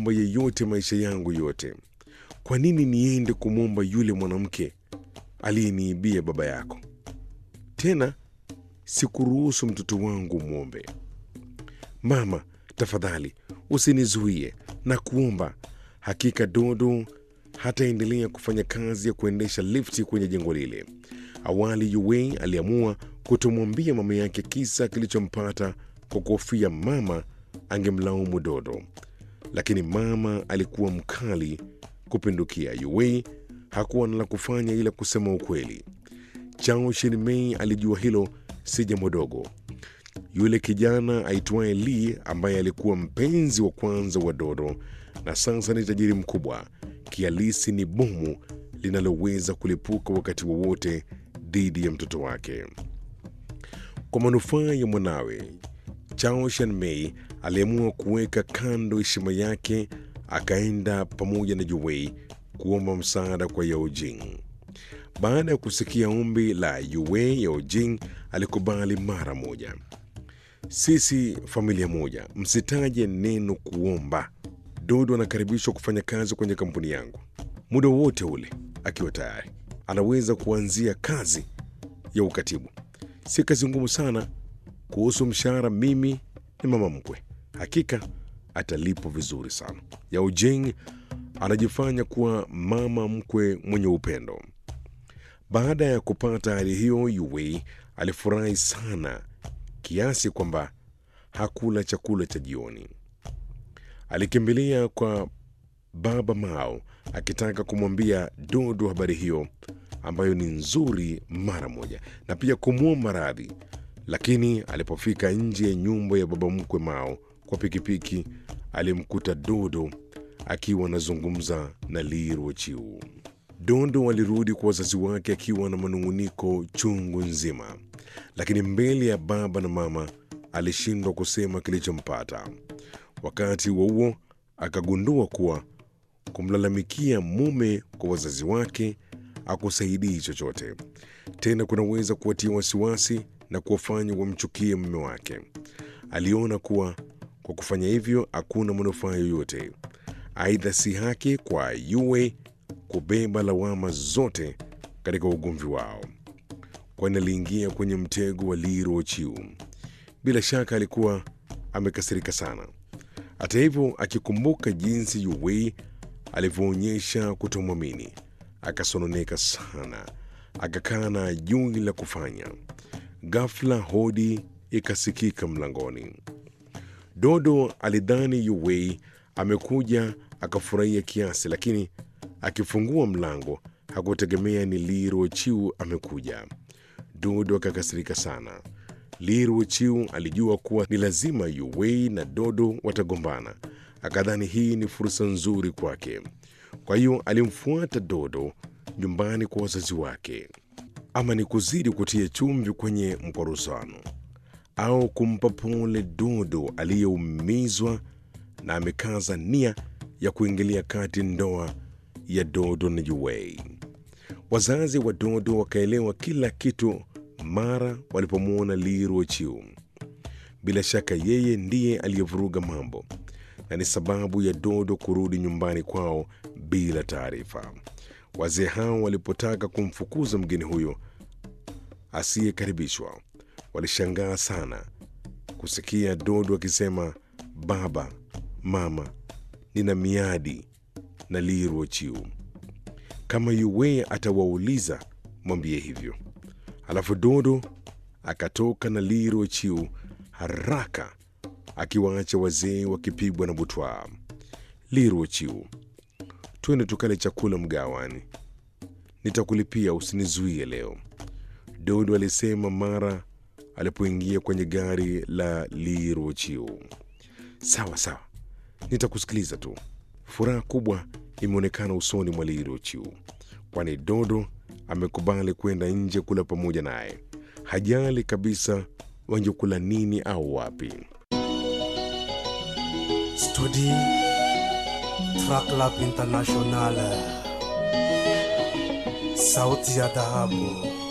kumwomba yeyote maisha yangu yote. Kwa nini niende kumwomba yule mwanamke aliyeniibia baba yako? Tena sikuruhusu mtoto wangu mwombe. Mama, tafadhali usinizuie na kuomba. Hakika Dodo hataendelea kufanya kazi ya kuendesha lifti kwenye jengo lile. Awali Yuwei aliamua kutomwambia mama yake kisa kilichompata kwa kuhofia mama angemlaumu Dodo, lakini mama alikuwa mkali kupindukia. Yuwei hakuwa na la kufanya ila kusema ukweli. Chao Shinmei alijua hilo si jambo dogo. Yule kijana aitwaye Li ambaye alikuwa mpenzi wa kwanza wa Dodo na sasa ni tajiri mkubwa, kialisi ni bomu linaloweza kulipuka wakati wowote dhidi ya mtoto wake. Kwa manufaa ya mwanawe, Chao Shanmei aliamua kuweka kando heshima yake, akaenda pamoja na Yuwei kuomba msaada kwa Yao Jing. Baada ya kusikia ombi la Yue, Yao Jing alikubali mara moja. Sisi familia moja, msitaje neno kuomba. Dodo anakaribishwa kufanya kazi kwenye kampuni yangu muda wowote ule. Akiwa tayari, anaweza kuanzia kazi ya ukatibu. Si kazi ngumu sana. Kuhusu mshahara, mimi ni mama mkwe, hakika atalipwa vizuri sana. Yao Jing anajifanya kuwa mama mkwe mwenye upendo. Baada ya kupata hali hiyo, Yue alifurahi sana kiasi kwamba hakula chakula cha jioni. Alikimbilia kwa baba Mao akitaka kumwambia Dodo habari hiyo ambayo ni nzuri mara moja na pia kumwomba radhi, lakini alipofika nje ya nyumba ya baba mkwe Mao kwa pikipiki, alimkuta Dodo akiwa anazungumza na Li Ruochiu. Dondo alirudi kwa wazazi wake akiwa na manung'uniko chungu nzima, lakini mbele ya baba na mama alishindwa kusema kilichompata. Wakati huo huo, akagundua kuwa kumlalamikia mume kwa wazazi wake akusaidii chochote tena, kunaweza kuwatia wasiwasi na kuwafanya wamchukie mume wake. Aliona kuwa kwa kufanya hivyo hakuna manufaa yoyote. Aidha, si haki kwa Yue kubeba lawama zote katika ugomvi wao, kwani aliingia kwenye mtego wa Li Ruochiu. Bila shaka alikuwa amekasirika sana. Hata hivyo, akikumbuka jinsi Yue alivyoonyesha kutomwamini, akasononeka sana, akakaa na ajui la kufanya. Ghafla hodi ikasikika mlangoni. Dodo alidhani Yue amekuja akafurahia kiasi, lakini akifungua mlango hakutegemea ni Li Ruochiu amekuja. Dodo akakasirika sana. Li Ruochiu alijua kuwa ni lazima Yue na Dodo watagombana, akadhani hii ni fursa nzuri kwake. Kwa hiyo alimfuata Dodo nyumbani kwa wazazi wake. Ama ni kuzidi kutia chumvi kwenye mkorosano au kumpa pole Dodo aliyeumizwa na amekaza nia ya kuingilia kati ndoa ya Dodo na Yue. Wazazi wa Dodo wakaelewa kila kitu mara walipomwona Li Ruochiu. Bila shaka yeye ndiye aliyevuruga mambo na ni sababu ya Dodo kurudi nyumbani kwao bila taarifa. Wazee hao walipotaka kumfukuza mgeni huyo asiyekaribishwa, walishangaa sana kusikia Dodo akisema, baba, mama, nina miadi na Li Ruochiu. Kama Yue atawauliza mwambie hivyo. Alafu Dodo akatoka na Li Ruochiu haraka, akiwaacha wazee wakipigwa na butwaa. Li Ruochiu, twende tukale chakula mgawani, nitakulipia, usinizuie leo, Dodo alisema mara alipoingia kwenye gari la Li Ruochiu. Sawa sawa, nitakusikiliza tu. Furaha kubwa imeonekana usoni mwa Li Ruochiu, kwani Dodo amekubali kwenda nje kula pamoja naye. Hajali kabisa wangekula nini au wapi. Studi Track Lab International, sauti ya dhahabu.